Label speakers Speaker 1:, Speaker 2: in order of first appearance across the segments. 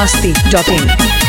Speaker 1: masti.in.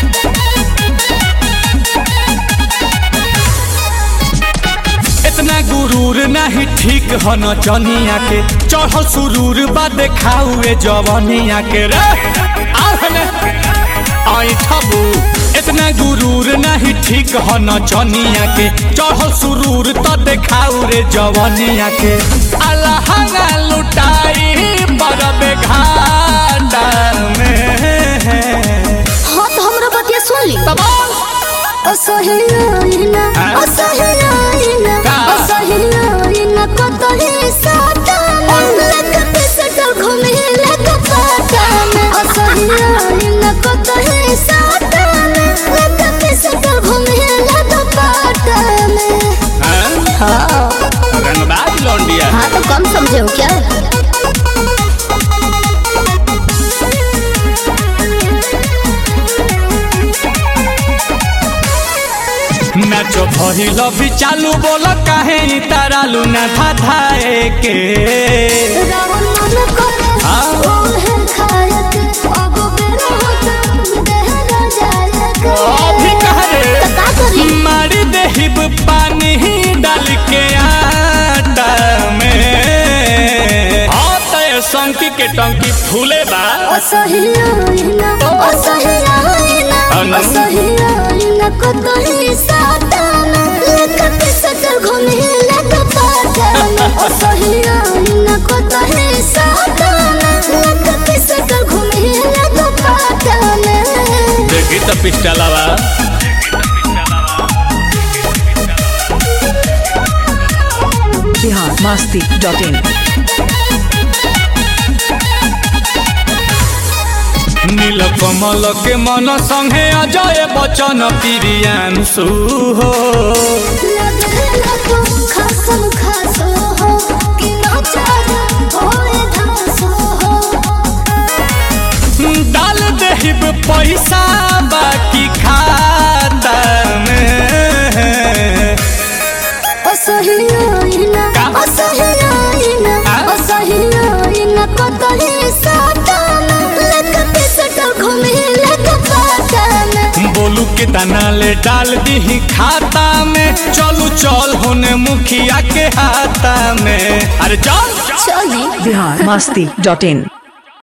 Speaker 2: इतना गुरूर नहीं ठीक ह न चनिया के चढ़ल सुरूर बा देखाउए जवनिया के रे आहने आई ठबू इतना गुरूर नहीं ठीक ह न चनिया के चढ़ल सुरूर त देखाउ रे जवनिया के अलहंगा लुटाई बरबे घाटा में
Speaker 3: हाँ तो हमरा बतिया सुन ली
Speaker 2: तबाल
Speaker 3: असहियाइना
Speaker 2: हाँ?
Speaker 3: असहियाइना
Speaker 2: का?
Speaker 3: असहियाइना कतही साटा लगत सटल घूमे लग पाटा में असहियाइना कतही साटा लगत सटल घूमे लग पाटा में
Speaker 2: हाँ?
Speaker 3: हाँ
Speaker 2: रंगबाज लौंडिया
Speaker 3: हाँ तो कम समझे हो क्या
Speaker 2: नाचो भइल भी चालू बोल काहे इ तारालू ना धाधाए के
Speaker 3: रावण मन करे
Speaker 2: हाँ?
Speaker 3: ओहे खायत अब बेरा होता देहरा जायक
Speaker 2: अभी कह रे
Speaker 3: तो का करी
Speaker 2: मारी देहिब पानी डाल के आटा में हाँ तय संकी के टंकी फूले बा
Speaker 3: असहियाइना असहियाइना
Speaker 2: अनु?
Speaker 3: असहियाइना कतही साताना लेकत सटल घूमे लग पाटाना असहियाइना कतही साताना लेकत सटल घूमे लग पाटाना
Speaker 2: देखी तो पिस्टलवा
Speaker 1: Bihar masti.in.
Speaker 2: नील कमल के मन संगे अजय बचन प्रियांशु हो
Speaker 3: लगेला तो खासम खासो हो कि नचारा होए धासो हो
Speaker 2: डाल देहिब पैसा बाकी खाता में
Speaker 3: असहियाइना
Speaker 2: का?
Speaker 3: असहियाइना
Speaker 2: आ?
Speaker 3: असहियाइना कतही साटाना लगत सटल घूमे लग पाटाना
Speaker 2: बोलू के दाना ले डाल दी खाता में चलू चल होने मुखिया के हाथा में अरे चल
Speaker 3: चली
Speaker 1: Bihar masti.in.